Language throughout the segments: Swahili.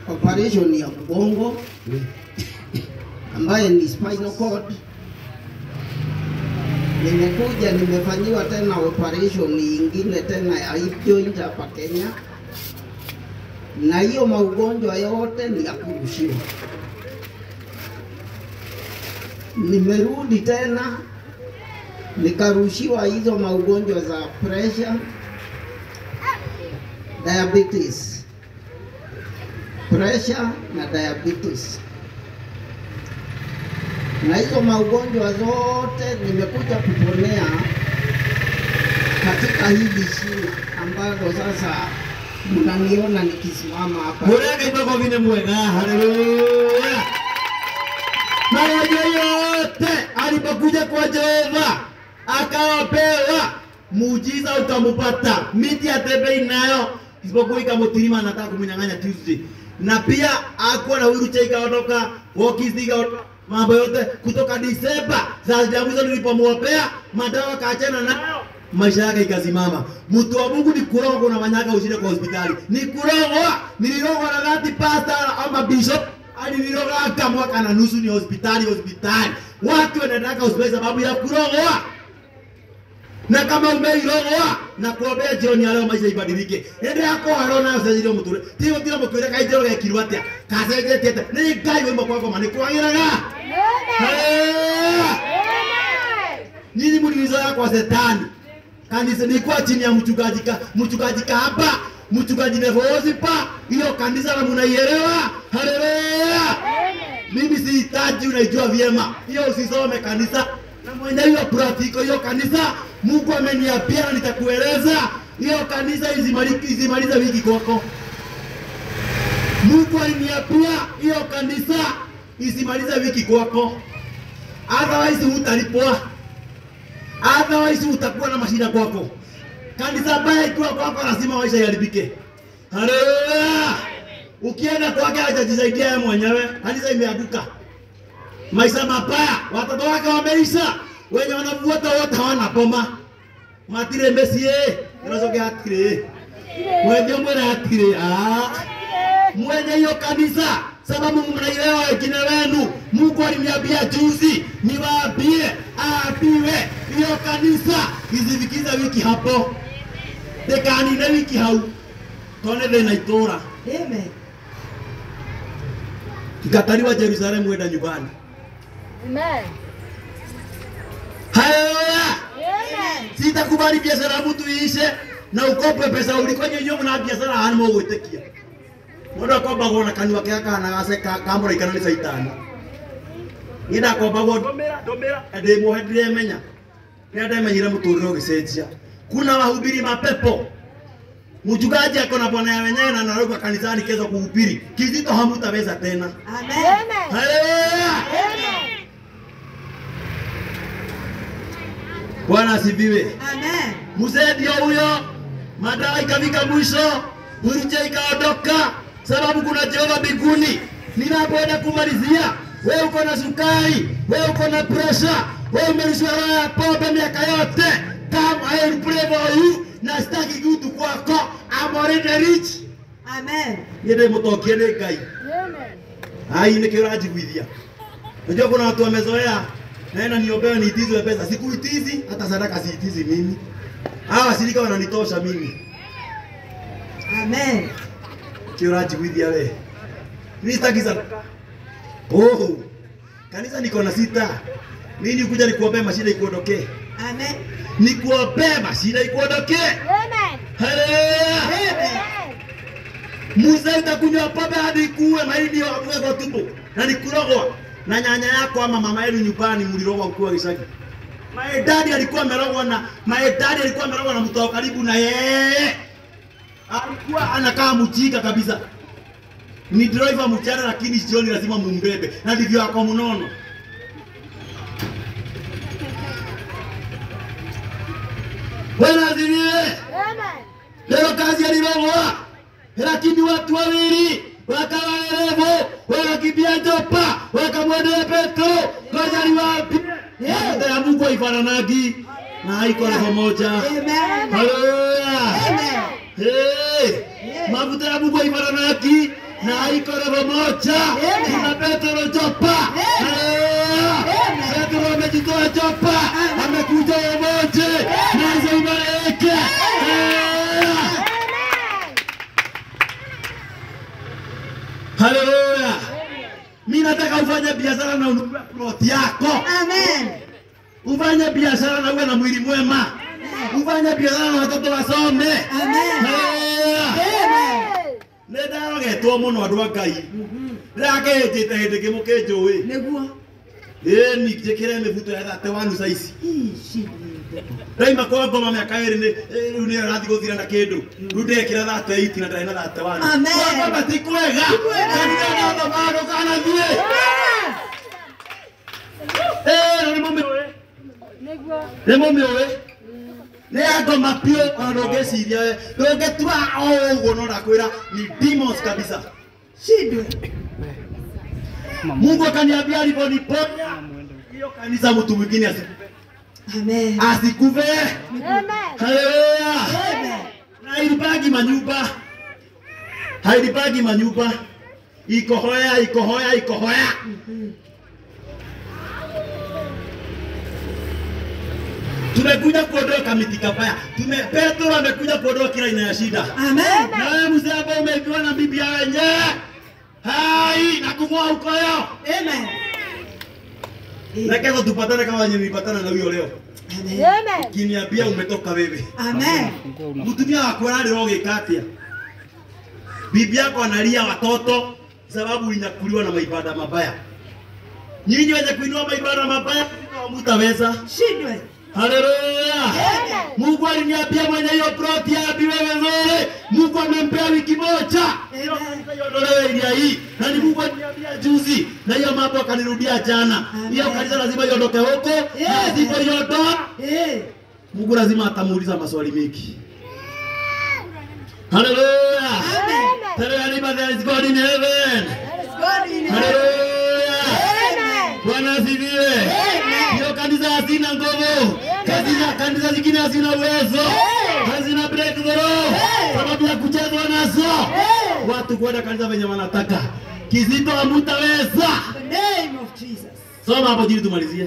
operation ya mgongo ambaye ni spinal cord. Nimekuja nimefanyiwa tena operation nyingine tena ya hip joint hapa Kenya, na hiyo maugonjwa yote ni ya kurushiwa. Nimerudi tena nikarushiwa hizo maugonjwa za pressure, diabetes, pressure na diabetes na hizo maugonjwa zote nimekuja kuponea katika hili shina ambalo sasa mnaniona nikisimama hapa. Murage ipako vine mwega, haleluya. Magonjwa yote alipokuja kwa Jehova akawapewa muujiza ukamupata, miti atembei nayo isipokuwa ikamutirima, anataka kumnyang'anya Tuesday, na pia akuwa na wheelchair ikaondoka, walkies ikaondoka, mambo yote kutoka Disemba za jamuzo nilipomwopea madawa kaachana nayo maisha yake ikasimama. Mtu wa Mungu ni kurogwa na manyaka ushinde kwa hospitali, ni kurogwa. Nilirogwa na dhati pastor ama bishop aliniroga mwaka na nusu, ni hospitali hospitali, watu wanaendaka hospitali sababu ya kurogwa na kama umeirogwa na kuombea jioni ya leo maisha ibadilike ende yako arona ucenjirio muture tigo tira mukwire kaijiro gekirwo atia kacenjetie atia ni ngai wimbo kwako mani kwagiraga nyinyi mlinizoea kwa setani kanisa nilikuwa chini ya mchungaji ka mchungaji kahaba mchungaji Nevozipa hiyo kanisa na mnaielewa haleluya mimi sihitaji unaijua vyema hiyo usisome kanisa na mwenye hiyo practical hiyo kanisa Mungu ameniambia na nitakueleza hiyo kanisa izimalize izimalize wiki kwako Mungu aliniambia hiyo kanisa isimalize wiki kwako otherwise hutalipwa otherwise utakuwa na mashida kwako. Kanisa baya ikiwa kwako, lazima maisha yaharibike. Haleluya! Ukienda kwake hajajisaidia yeye mwenyewe, kanisa imeanguka. Maisha mabaya, watoto wake wameisha, wenye wanavuata wote hawana boma. Matire mesie, unazogea atire. Mwenye mbona atire? Ah. Mwenye hiyo kanisa sababu mnaielewa wengine wenu. Mungu aliniambia juzi niwaambie aambiwe hiyo kanisa izivikiza wiki hapo dekanine wiki hau tone thina itura Amen. ikatariwa Jerusalemu wenda nyumbani. Amen. Haleluya! Amen. Sitakubali biashara ya mtu iishe na ukope pesa uliko nyenyo mna biashara hani mo gwitikia. Mundu akombagwo na kanua ke kana gase kamura ikana ni saitani. Ida akombagwo ndomera ndomera ende muhe ndiremenya. Nĩ ndamenyire mũtũrĩre ũgĩcenjia. Kuna wahubiri mapepo. Mchungaji ako na bwana ya wenyewe na anarudi kanisani kesho kuhubiri. Kizito hamutaweza tena. Amen. Amen. Haleluya! Amen. Bwana asifiwe. Amen. Mzee ndio huyo, madawa ikafika mwisho, wheelchair ikaondoka, sababu kuna Jehova mbinguni. Ninapoenda kumalizia, wewe uko na sukari, wewe uko na pressure, wewe umerushiwa roho ya pombe miaka yote, come I will pray for you, na sitaki kitu kwako, I'm already rich. Amen. Niende mutokie ni Ngai. Amen. Hai nĩ kĩo ũranjiguithia. Unajua kuna watu wamezoea naenda niombewe niitizwe pesa. Sikuitizi hata sadaka siitizi mimi. Hawa washirika wananitosha mimi. Amen. Kĩo ũranjiguithia we. Mimi sitaki sadaka. Oh. Kanisa niko na sita. Mimi nikuja nikuombee mashida ikuondokee. Amen. Nikuombee mashida ikuondokee. Amen. Haleluya. Amen. Musa itakunywa pombe hadi ikuwe mahindi wakuwe kwa tumbo na nikurogwa na nyanya yako ama mama yenu nyumbani mlirogwa ukiwa Gicagi. My daddy alikuwa amerogwa na my daddy alikuwa amerogwa na mtu wa karibu na yeye. Alikuwa anakaa mjinga kabisa. Ni driver mchana lakini jioni lazima mumbebe na ndivyo ako mnono. Bwana asifiwe. Amen. Leo kazi alirogwa, lakini watu wawili wakawa werevu, wakakimbia Jopa, wakamwendea Petro, ngoja niwaambie, mafuta ya Mungu haifananagi na haiko roho moja. Amen. Haleluya! Amen. Hey! Mafuta ya Mungu haifananagi na iko level moja. Kuna Petro Jopa. Haleluya. Petro amejitoa Jopa, amekuja Omoje, nazo imareke. Haleluya. Haleluya. Mimi nataka ufanye biashara na ununue plot yako. Amen. Ufanye biashara na uwe na mwili mwema. Ufanye biashara na watoto wasome. Amen. Haleluya. Amen. Nĩ ndarogetwo mũno andũ a Ngai. Ndĩrakĩhĩtĩte hĩndĩ ĩngĩ mũkĩnjũĩ. Nĩguo. Ĩni njĩkĩre mĩbuto ya thate wanu ca ici. Ici. Ndaima kwa ngoma mĩaka ĩrĩ nĩ rĩu nĩyo ĩrathiĩ gũthira na kĩndũ. Rĩu ndekĩra thate iti na ndarĩ na thate wanu. Amen. Kwamba ti kwega. Kanitha no thamano kanathiĩ. Eh, na nĩ mũmĩũĩ. Nĩ mũmĩũĩ. Nĩ ngoma piũ ona ndũngĩciria we. Ndũngĩtua o ũguo no ndakwĩra ni demons kabisa. Shindwe. Mungu akaniambia aliponiponya hiyo kanisa mtu mwingine asikufe. Amen. Asikufe. Haleluya. Amen. Na ilipagi manyumba. Hailipagi manyumba. Iko hoya, iko hoya, iko hoya. Tumekuja kuondoa miti kabaya. Tume Petro amekuja kuondoa kila aina ya shida. Amen. Na wewe mzee ambao umeibiwa na bibi ya wenyewe. Hai, na kung'oa ukoyo. Amen. Na kesho tupatane kama wenye nilipatana na huyo leo. Amen. Kiniambia umetoka wewe. Amen. Mtumia wako ararĩra ũgĩka atĩa? Bibi yako analia watoto sababu ulinyakuliwa na maibada mabaya. Nyinyi wenye kuinua maibada mabaya mtaweza. Shindwe. Haleluya. Mungu aliniambia mwenye hiyo ploti aambiwe vizuri. Mungu amempea wiki moja. Hiyo kanisa iondolewe ilia hii. Na ni Mungu aliniambia juzi. Na hiyo mambo akanirudia jana. Hiyo Amen. kanisa lazima iondoke huko. Na Amen. asipoiondoa Eh. Mungu lazima atamuuliza maswali mengi. Haleluya. Amen. Tell anybody there is God in heaven. God in heaven. Haleluya. Amen. Bwana asifiwe. Amen. Hiyo kanisa hazina nguvu. Kanisa kanisa zingine hazina uwezo. Hazina breakthrough. Sababu ya kuchezwa nazo. Watu kwenda kanisa venye wanataka. Kizito hamutaweza. The name of Jesus. Soma hapo chini tumalizie.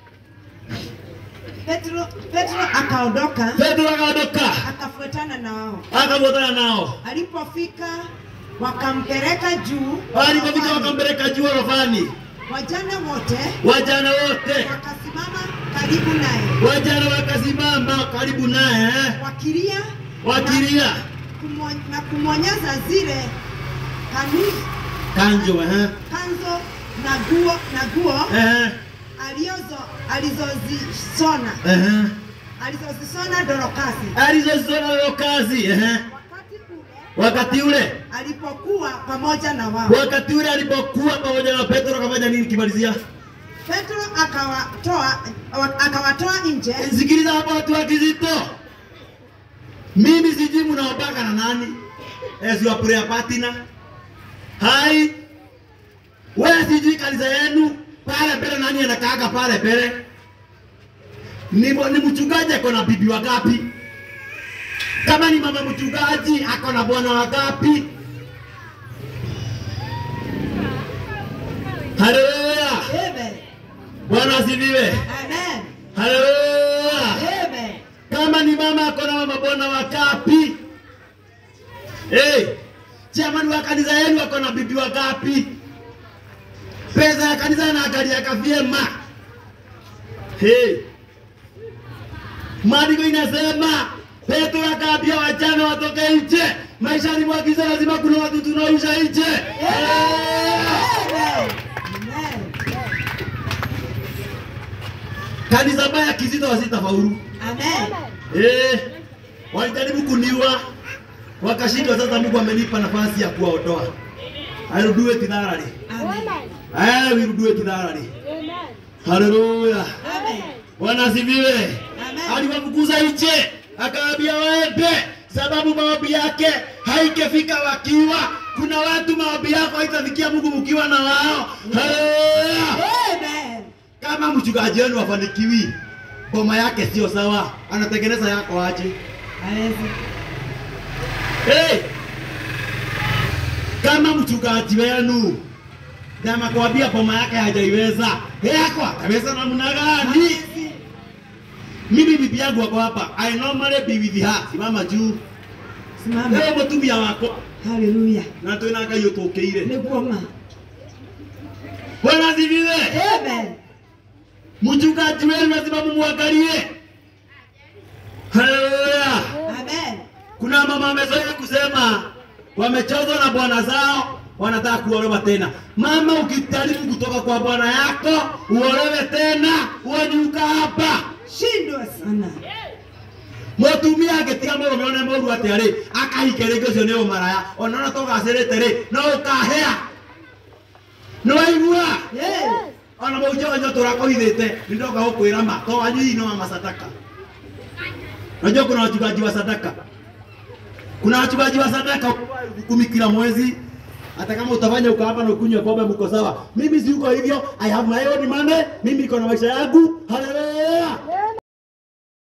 Petro, Petro akaondoka Petro akaondoka. akafuatana na wao. Akafuatana nao. Alipofika wakampeleka juu, Walipofika wakampeleka juu orofani. wajane wote Wajana wote wakasimama karibu naye wajana wakasimama karibu naye eh, wakilia wakilia na, kumo, na kumwonyesha zile kani, kanjo eh, kanzo na guo na guo eh, alizo alizozishona eh, alizozishona Dorokasi alizozona leo kazi eh, wakati ule wakati ule alipokuwa pamoja na wao. wakati ule alipokuwa pamoja na Petro akafanya nini? Kimalizia, Petro akawatoa wa- akawatoa nje sikiliza hapa, watu wa Kizito, mimi sijui mnaombaka na nani as your prayer partner. Hai, wewe sijui kanisa yenu pale mbele, nani anakaaga pale mbele? Ni, ni mchungaji ako na bibi wangapi? Kama ni mama mchungaji ako na bwana wangapi? Haleluya! Amen. Bwana asifiwe. Amen. Haleluya! Amen. Kama ni mama ako na mabwana wangapi? Hey, jamani wa kanisa yenu wako na bibi wangapi? Pesa ya kanisa inaangaliaka vyema. Hey, maandiko inasema Petro akaambia wajane watoke nje. Maishani mwa giza lazima kuna watu tunaisha nje. Amen. Amen. Kanisa baya kizito wasitafaulu. Amen. Eh, walijaribu kuniua wakashindwa. Sasa Mungu amenipa nafasi ya kuwaondoa. I will do it thoroughly. Amen. I will do it thoroughly. Haleluya. Amen. Bwana asifiwe. Amen. Aliwafukuza nje, akawaambia waende, sababu maombi yake haikefika wakiwa. Kuna watu maombi yako haitafikia Mungu mkiwa na wao. Haleluya. Amen. Kama mchungaji wenu wafanikiwi, boma yake sio sawa, anatengeneza yako aje? Hawezi. Hey! kama mchungaji wenu na amekwambia boma yake hajaiweza, yako ataweza namna gani? Mimi bibi yangu wako hapa, I normally be with her. Simama juu. Simama. Leo mutumia wako Haleluya. na twina ngai utukĩire Nĩguo ma. bwana asifiwe Amen. mchungaji wenu lazima mumwangalie haleluya Amen. kuna mama wamezoea kusema wamechozwa na bwana zao wanataka kuolewa tena mama ukijaribu kutoka kwa bwana yako uolewe tena uonyuka hapa Shindwa sana. mutumia agĩtiga mũrũme one mũru atĩ rĩ akahike rĩngĩ ũcio nĩ ũmaraya ona ona tũgacĩrĩte rĩ no ũkahĩa nĩ waigua Yes. ona mũnjonyo tũrakũhithĩte nĩndoka gũkwĩra ma to wanyu hii no wa masadaka najua kuna wachungaji wa sadaka kuna wachungaji wa sadaka elfu kumi kila mwezi hata kama utafanya uko hapa na ukunywe pombe mko sawa mimi si uko hivyo i have my own money mimi niko na maisha yangu haleluya